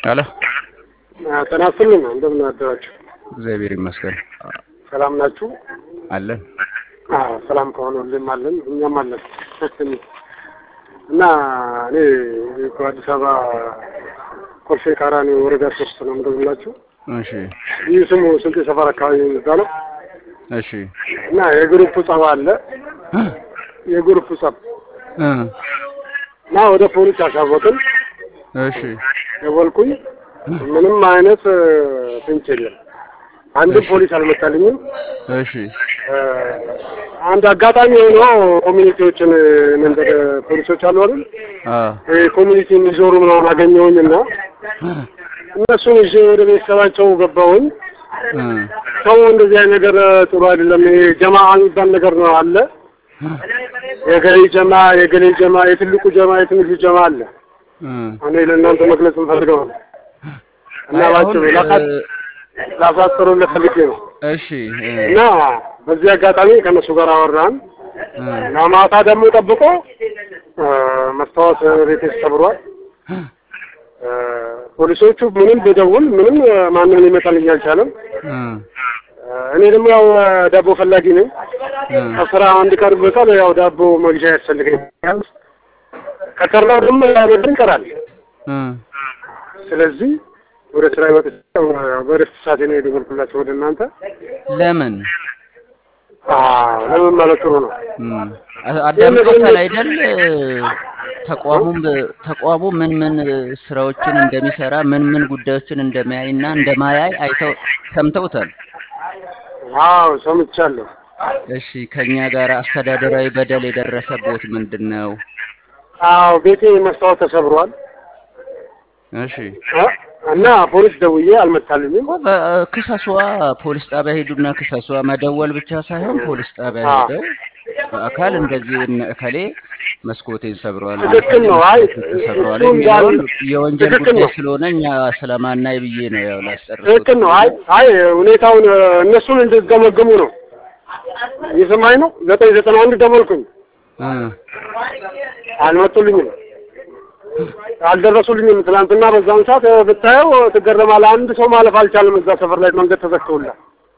አለ ጤና ይስጥልኝ። እንደምን አደራችሁ? እግዚአብሔር ይመስገን ሰላም ናችሁ? አለን። አዎ ሰላም ከሆነ ሁሌም አለን፣ እኛም አለን። እና እኔ ከአዲስ አበባ ኮልፌ ካራኒ ወረዳ ሶስት ነው የምደውላችሁ። እሺ ይህ ስሙ ስልጤ ሰፈር አካባቢ የሚባለው እሺ እና የግሩፕ ጸብ አለ። የግሩፕ ጸብ እ እና ወደ ፖሊስ አሳወቅን። እሺ ደወልኩኝ። ምንም አይነት ፍንጭ የለም። አንድም ፖሊስ አልመጣልኝም። እሺ እ አንድ አጋጣሚ ሆኖ ኮሚኒቲዎችን መንገድ ፖሊሶች አሉ አይደል? አ ኮሚኒቲ የሚዞሩ ምናምን አገኘሁኝና እነሱን ይዤ ወደ ቤተሰባቸው ገባሁኝ። እ ሰው እንደዚህ አይነት ነገር ጥሩ አይደለም። ይሄ ጀማ የሚባል ነገር ነው አለ። የገሌ ጀማ፣ የገሌ ጀማ፣ የትልቁ ጀማ፣ የትንሹ ጀማ አለ። እ እኔ ለእናንተ መግለጽ እንፈልገው ነው እና አይ አሁን ባጭሩ ላሳት እ ላሳጥሩ ለፈልጌ ነው እሺ እ እና በዚህ አጋጣሚ ከእነሱ ጋር አወራን እ እና ማታ ደግሞ ጠብቆ እ መስታወት ቤቴ ተሰብሯል። እ ፖሊሶቹ ምንም ብደውል ምንም ማንም ሊመጣልኝ አልቻለም። እ እኔ ደግሞ ያው ዳቦ ፈላጊ ነኝ። እ ከስራ አንድ ቀን በቃል ያው ዳቦ መግዣ ያስፈልገኛል። ከቀረው ደግሞ ያበድር ይቀራል። እ ስለዚህ ወደ ስራ ይወጥ በረፍት ሰዓቴ ነው የደወልኩላቸው ወደ እናንተ። ለምን አዎ ለምን ማለት ጥሩ ነው። እ አዳምጦታል አይደል? ተቋሙም ተቋሙ ምን ምን ስራዎችን እንደሚሰራ ምን ምን ጉዳዮችን እንደሚያይና እንደማያይ አይተው ሰምተውታል። አዎ ሰምቻለሁ። እሺ ከኛ ጋር አስተዳደራዊ በደል የደረሰቦት ምንድን ነው? አዎ ቤቴ መስታወት ተሰብሯል እሺ እ እና ፖሊስ ደውዬ አልመታልኝም። ክሰሷ፣ ፖሊስ ጣቢያ ሄዱና ክሰሷ። መደወል ብቻ ሳይሆን ፖሊስ ጣቢያ አዎ። ሄደው በአካል እንደዚህ እነ እከሌ መስኮቴን ሰብረዋል፣ ትክክል ነው። አይ ተሰብረዋል እሱ የሚለውን እንዳል- የወንጀል ትክክል ጉዳይ ነው። ስለሆነ እኛ ስለማናይ ብዬ ነው ያው ላስጨርሱት። ትክክል ነው። አይ አይ ሁኔታውን እ፣ እነሱን እንድትገመግሙ ነው። እየሰማኝ ነው። ዘጠኝ ዘጠና አንድ ደወልኩኝ፣ እ አልመጡልኝም፣ አልደረሱልኝም። ትናንትና በዛን ሰዓት እ፣ ብታየው ትገረማለህ። አንድ ሰው ማለፍ አልቻለም። እዛ ሰፈር ላይ መንገድ ተዘግቶላል።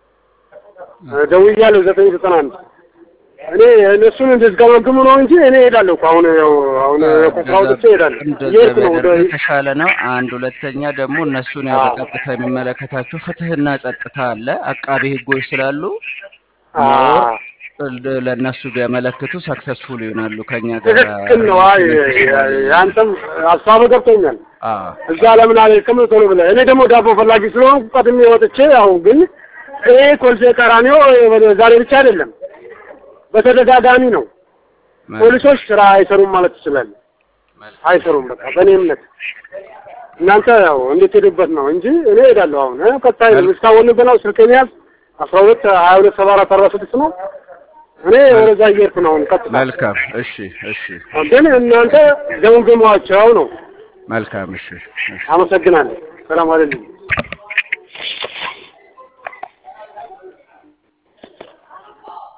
እ፣ ደውያለሁ ዘጠኝ ዘጠና አንድ እኔ እነሱን እንድትገመግሙ ነው እንጂ እኔ እሄዳለሁ እኮ አሁን ያው አሁን ከስራ ወጥቼ እሄዳለሁ። እንደዛ እየሄድኩ ነው ወደ ቢያደርግ የተሻለ ነው። አንድ ሁለተኛ ደግሞ እነሱን ያው አዎ። በቀጥታ የሚመለከታቸው ፍትህና ጸጥታ አለ፣ አቃቢ ህጎች ስላሉ አ ለ- ለእነሱ ቢያመለክቱ ሰክሰስፉል ይሆናሉ። ከኛ ጋር ትክክል ነው። አይ ያንተም ሀሳብ ገብቶኛል። አዎ እዛ ለምን አልሄድክም ቶሎ ብለህ። እኔ ደግሞ ዳቦ ፈላጊ ስለሆንኩ ቀድሜ ወጥቼ ያው ግን ይሄ ኮልፌ ቀራኒዮ ዛሬ ብቻ አይደለም በተደጋጋሚ ነው። ፖሊሶች ስራ አይሰሩም ማለት ትችላለህ። አይሰሩም በቃ በእኔ እምነት እናንተ ያው እንድትሄዱበት ነው እንጂ እኔ እሄዳለሁ። አሁን እ ቀጣይ እስካሁን ብለው ስልኬን ያዝ አስራ ሁለት ሀያ ሁለት ሰባ አራት አርባ ስድስት ነው። እኔ ወደዛ እየሄድኩ ነው አሁን ቀጥታ። መልካም። እሺ እሺ ግን እናንተ ገምግሟቸው ነው። መልካም። እሺ እሺ አመሰግናለሁ። ሰላም አለልኝ።